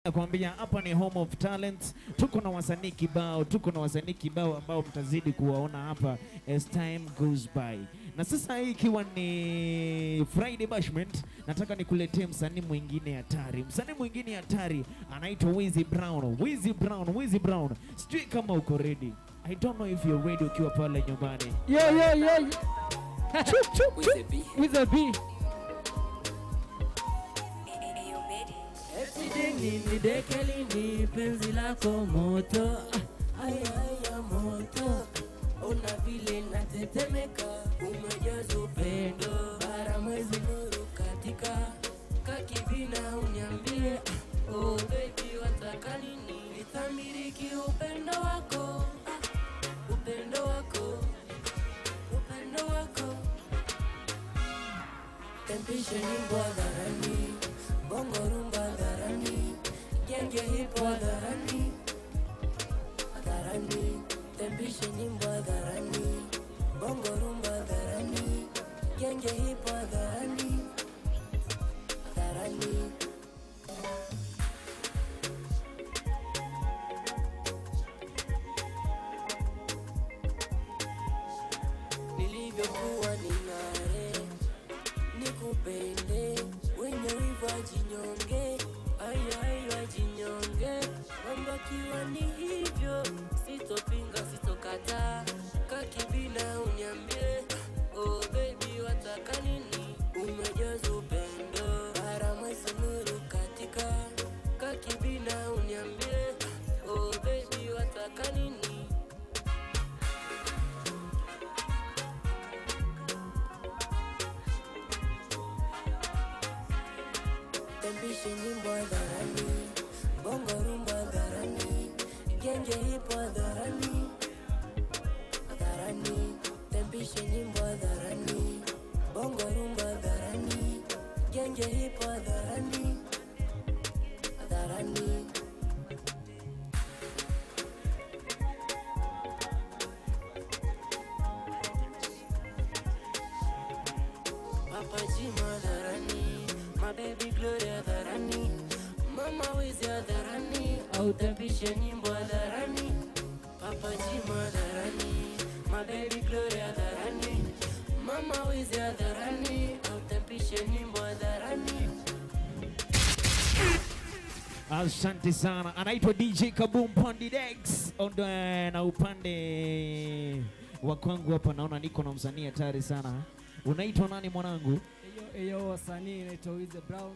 Nakwambia hapa ni home of talents. Tuko na wasanii kibao, tuko na wasanii kibao ambao mtazidi kuwaona hapa as time goes by. Na sasa hii ikiwa ni Friday Bashment, nataka nikuletee msanii mwingine hatari. Msanii mwingine hatari anaitwa Wizzy Brown. Wizzy Brown, Wizzy Brown. Sijui kama uko ready. I don't know if you're ready ukiwa pale nyumbani. Yo, yo, yo. Chup, chup, With a chup. B. With a B. Ni dekeli ni penzi lako moto Aya aya moto Ona vile natetemeka Umejaza upendo Bara mwezi nuru katika Kakibina uniambie Oh baby wataka nini Nitamiriki upendo wako ah, Upendo wako Upendo wako Tempishe nyimbo hadharani, bongo rumba hadharani, genge hipo hadharani, hadharani. Tempishe nyimbo hadharani, bongo rumba hadharani, genge hipo hadharani, hadharani. Nilivyokuwa ning'are nikupende wenye wivu wajinyonge ayai wajinyonge mambo akiwa ni hivyo sitopinga sitokataa kakibina unyambie oh baby wataka nini umejaza upendo bara mwezi nuru katika kakibina unyambie oh baby wataka nini Tempishe nyimbo hadharani, bongo rumba hadharani, genge hipo hadharani, hadharani. Tempishe nyimbo hadharani, bongo rumba hadharani, genge hipo hadharani, hadharani. Papa Jima hadharani, my baby glory hadharani, mama wizi hadharani, au tempishe nyimbo hadharani. Papa Jima hadharani, my baby glory hadharani, mama wizi hadharani, au tempishe nyimbo hadharani. Asante sana, anaitwa DJ Kaboom Pandidex Ondo, na upande wa kwangu hapa naona niko na msanii hatari sana. Unaitwa nani mwanangu? Eyo, eyo, wasanii naitwa Wizzy Brown.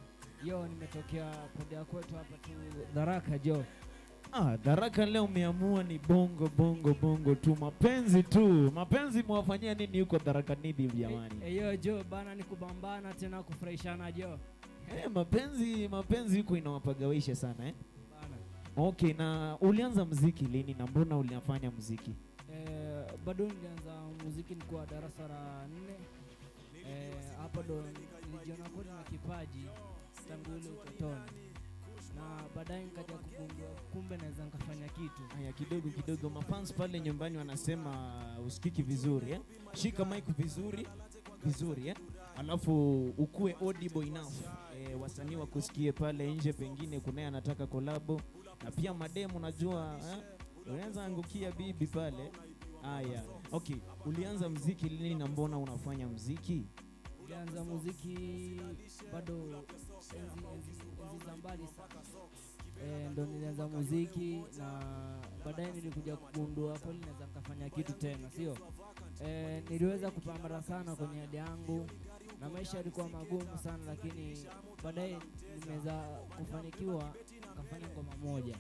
Yo, nimetokea pande ya kwetu hapa tu Dharaka jo. Ah, Dharaka leo umeamua ni bongo bongo bongo tu, mapenzi tu. Mapenzi mwafanyia nini huko Dharaka Nibi jamani? E- Eyo jo, bana ni kubambana tena kufurahishana jo. Eh, mapenzi mapenzi huko inawapagawisha sana eh? Bana. Okay, na ulianza mziki lini na mbona uliafanya mziki? Eh, bado nilianza muziki nikuwa darasa la nne. Eh, hapo ndo nilijiona kweli na kipaji tangu ile utotoni, na baadaye nikaja kugundua kumbe naweza nikafanya kitu. Haya, kidogo kidogo, mafans pale nyumbani wanasema usikiki vizuri eh? Shika mic vizuri vizuri eh? Alafu ukue audible enough eh, wasanii wakusikie pale nje, pengine kunaye anataka kolabo na pia mademu, najua eh? Unaweza angukia bibi pale. Haya, okay, ulianza mziki lini na mbona unafanya mziki? Nilianza muziki bado enzi, enzi, enzi za mbali sana e, ndo nilianza muziki na baadaye nilikuja kugundua kweli naweza nikafanya kitu tena, sio e, niliweza kupambana sana kwenye hadi yangu na maisha yalikuwa magumu sana, lakini baadaye nimeweza kufanikiwa nikafanya ngoma moja,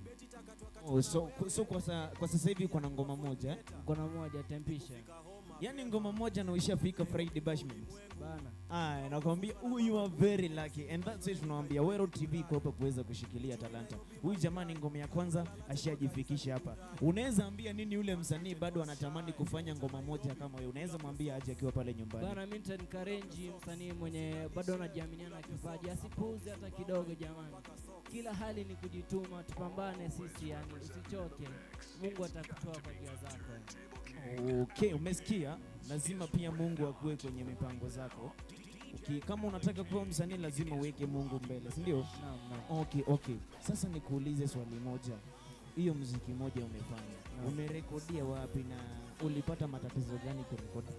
Oh, so, so kwa, sa, kwa sasa hivi uko na ngoma moja eh? ngoma moja tempisha Yaani ngoma moja na ushafika Friday Bashment. bana. Aya, nakwambia oh, you are very lucky and that's it. Tunawambia Wero TV iko hapa kuweza kushikilia talanta. Huyu jamani, ngoma ya kwanza ashajifikisha hapa. Unaweza ambia nini yule msanii bado anatamani kufanya ngoma moja kama wewe? Unaweza mwambia aje akiwa pale nyumbani. Bana, mimi nitaencourage msanii mwenye bado anajiaminia na kipaji asipuuze hata kidogo. Jamani, kila hali ni kujituma, tupambane sisi, yani usichoke. Mungu atakutoa kwa njia zako. Okay, umesikia? Lazima pia Mungu akuwe kwenye mipango zako. Okay, kama unataka kuwa msanii lazima uweke Mungu mbele, si ndio? Naam, naam. Okay, okay. Sasa nikuulize swali moja. Hiyo muziki moja umefanya, Naam. umerekodia wapi na ulipata matatizo gani kurekodi?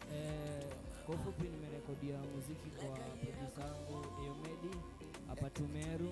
Eh, kwa ufupi nimerekodia muziki kwa producer wangu Eomedi hapa Tumeru.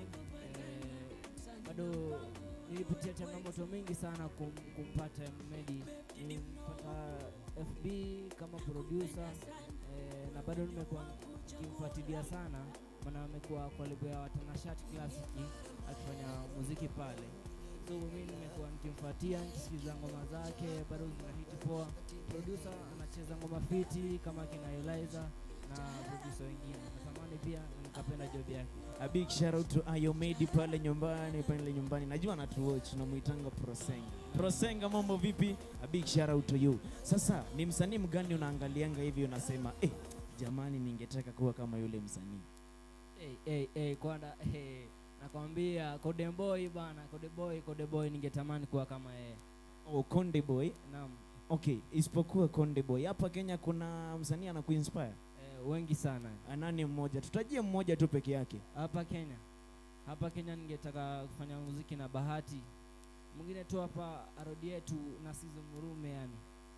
Eh, bado nilipitia changamoto mingi sana kum, kumpata Eomedi. Nilimpata FB kama producer eh, na bado nimekuwa nikimfuatilia sana, maana amekuwa kwa lebo ya Watanashat Classic akifanya muziki pale so mimi nimekuwa nikimfuatia nikisikiza ngoma zake bado zina hiti poa producer anacheza ngoma fiti kama kina Eliza na producer wengine natamani pia nikapenda job yake A big shout out to Ayomedi pale nyumbani, pale nyumbani. Najua anatuwatch namuitanga Prosenga. Prosenga, mambo vipi? A big shout out to you. Sasa ni msanii mgani unaangalianga hivi unasema eh, jamani ningetaka kuwa kama yule msanii? hey, hey, hey, kwanza hey, nakwambia Konde Boy bana Konde Boy Konde Boy ningetamani kuwa kama yeye Oh, Konde Boy. naam Okay, isipokuwa Konde Boy. Hapa Kenya kuna msanii anakuinspire? eh, wengi sana Anani mmoja? Tutajie mmoja tu peke yake. hapa Kenya hapa Kenya ningetaka kufanya muziki na Bahati mwingine tu hapa arodi yetu na Sizo Murume yani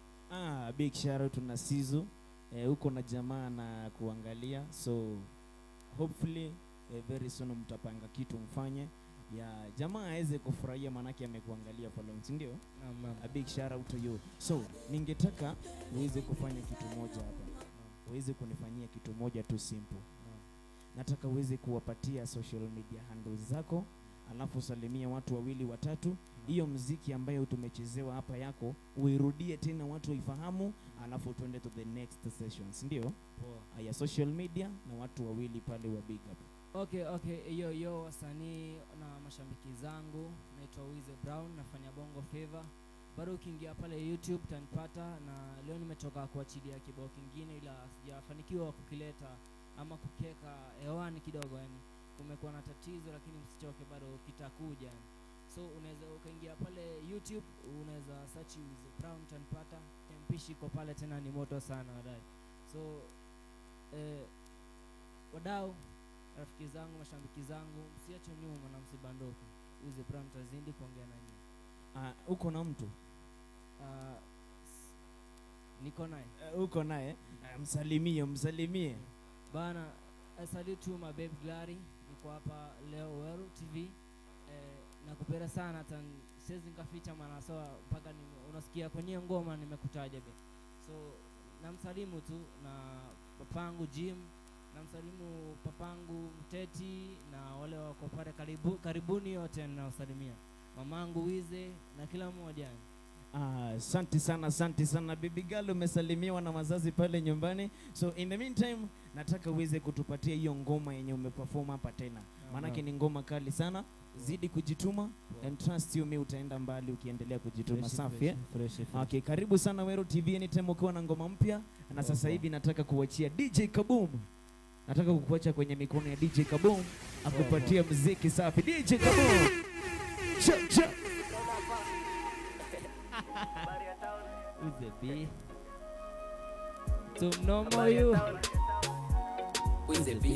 Ah, big shout out na Sizu. Eh, huko na jamaa na kuangalia. So hopefully eh, very soon mtapanga kitu mfanye ya jamaa aweze kufurahia manake amekuangalia for long, si ndio? naam naam A big shout out to you. So ningetaka uweze kufanya kitu moja hapa, uweze kunifanyia kitu moja tu simple. naam. Nataka uweze kuwapatia social media handles zako, alafu usalimie watu wawili watatu. Hiyo mziki ambayo tumechezewa hapa yako uirudie tena, watu waifahamu, alafu tuende to the next sessions, ndio Poa. haya social media na watu wawili pale wa big up. Okay, okay, hiyo yo wasanii na mashabiki zangu, naitwa Wize Brown, nafanya Bongo Flava. Bado ukiingia pale YouTube utanipata, na leo nimetoka kuachilia kibao kingine, ila sijafanikiwa kukileta ama kukiweka hewani kidogo, yani kumekuwa na tatizo, lakini msichoke, bado kitakuja yani. So unaweza ukaingia pale YouTube, unaweza search Wize Brown utanipata. Tempishi iko pale tena, ni moto sana wadai. So eh, wadau rafiki zangu mashabiki zangu msiache nyuma na msibanduke uze Brown tazidi kuongea na nyinyi Ah, uko na mtu Ah, s- niko naye uh, uko naye uh, msalimie, msalimie. bana I salute you my babe Glary niko hapa leo Weru TV eh, nakupenda sana hata n- siwezi nikaficha maana sawa mpaka ni- unasikia kwenye ngoma nimekutaja be so namsalimu tu na papangu Jim namsalimu papangu Mteti na wale wako pale karibu, karibuni yote ninawasalimia mamangu Wize na kila mmoja Ah, Asante sana, asante sana baby girl, umesalimiwa na wazazi pale nyumbani. So in the meantime, nataka uweze kutupatia hiyo ngoma yenye umeperform hapa tena, maanake ni ngoma kali sana. Zidi kujituma and trust you me, utaenda mbali ukiendelea kujituma. Safi eh? Okay, karibu sana Wero TV anytime ukiwa na ngoma mpya, na sasa hivi nataka kuachia DJ Kaboom. Nataka kukuacha kwenye mikono ya DJ Kaboom akupatia mziki safi. DJ Kaboom. Cha, cha. Wize B tumnomo you Wize B.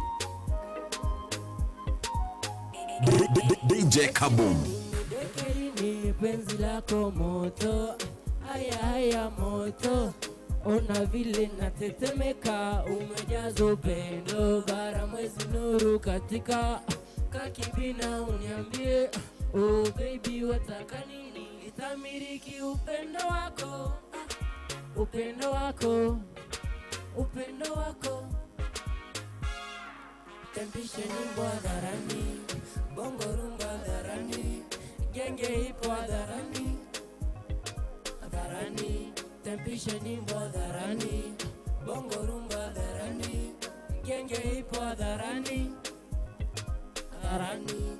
D- D- DJ Kaboom. Dekeri ni penzi lako moto, haya haya moto, ona vile natetemeka, umejaza upendo, bara mwezi nuru katika kakibina, uniambie oh baby, wataka nini? Nitamiriki upendo wako, ah, upendo wako, upendo wako tempishe nyimbo hadharani, bongo rumba hadharani, genge ipo hadharani, hadharani, tempishe nyimbo hadharani, bongo rumba hadharani, genge ipo hadharani, hadharani.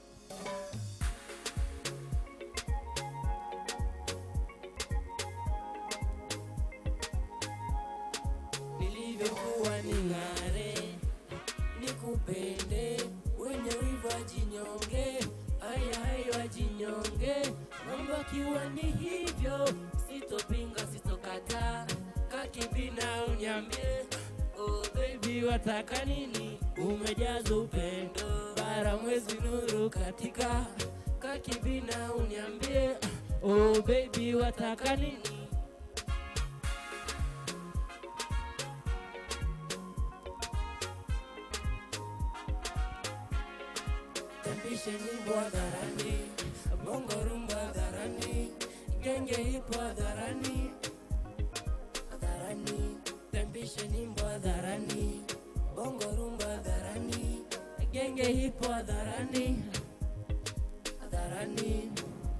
Nilivyokuwa ning'are nikupende wenye wivu wajinyonge, haya hayo wajinyonge, mambo akiwa ni hivyo, sitopinga sitokataa, kakibina uniambie, oh baby baby wataka nini umejaza upendo bara mwezi nuru katika kakibina uniambie oh baby wataka nini Tempishe nyimbo hadharani, bongo rumba hadharani, genge ipo hadharani, hadharani. Tempishe nyimbo hadharani, bongo rumba hadharani, genge ipo hadharani, hadharani.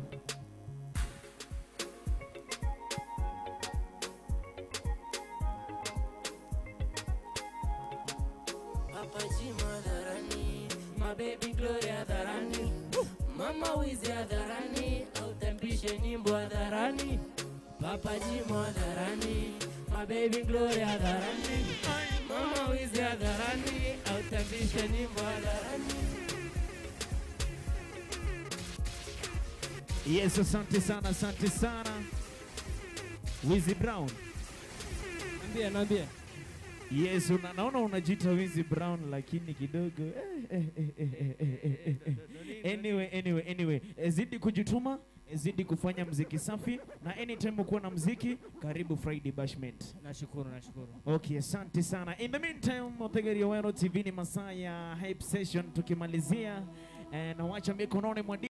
Papa Jima hadharani, my baby Glory hadharani, Mama Wizi hadharani, autempishe nyimbo hadharani, Papa Jima hadharani, my baby Glory hadharani, Mama Wizi hadharani, autempishe nyimbo hadharani. Yes, asante sana, asante sana. Wizzy Brown. Naambia, naambia. Yes, una, naona unajiita Wizzy Brown lakini kidogo eh, eh, eh, eh, eh, eh, eh, eh. Anyway, anyway, anyway, eh, zidi kujituma, eh, zidi kufanya mziki safi na anytime ukuwa na mziki, karibu Friday Bashment. Nashukuru, nashukuru. Okay, asante sana. In the meantime, Othegeri Owero TV ni masaa ya hype session tukimalizia eh, na wacha mikononi mwa